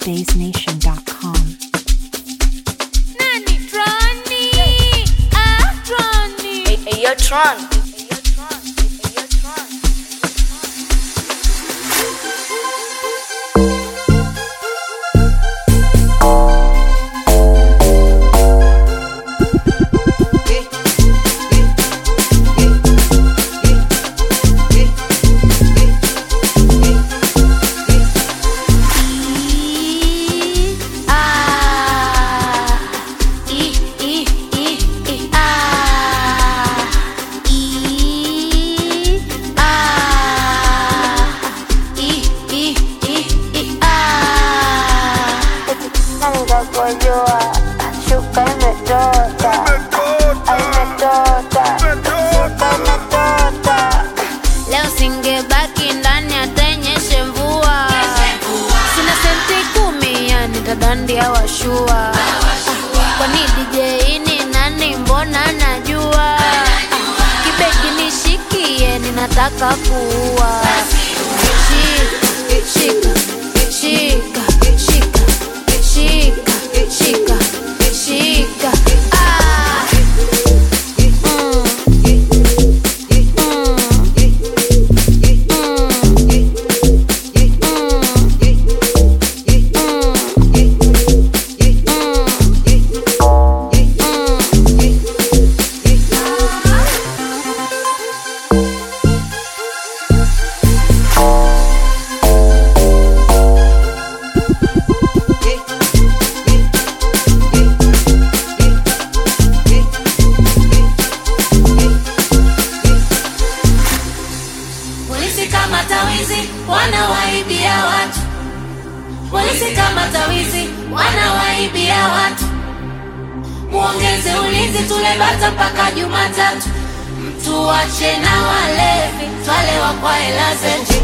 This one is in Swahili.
spacenation.com. Nani Troni? Ah, Troni. Hey, hey, yo, Tron. Ah, i, i, i, i, ah, i, ah, i, i, i, i, ah. Nikakojoa, shuka imetota, imetota, shuka imetota. Leo singebaki ndani atenyeshe mvua, sina senti kumi yani tadandia washua. Ah, Kwani DJ ni nani? Mbona najua Ah, kibegi nishikie, ninataka kuua. Shika, shika, shika, shika, shika, shika, shika. Ah. Mm. Polisi kama tawizi wanawaibia watu. Polisi kama tawizi wanawaibia watu. Muongeze ulinzi tule bata mpaka Jumatatu. Mtu wache na walevi twalewa kwa hela zetu.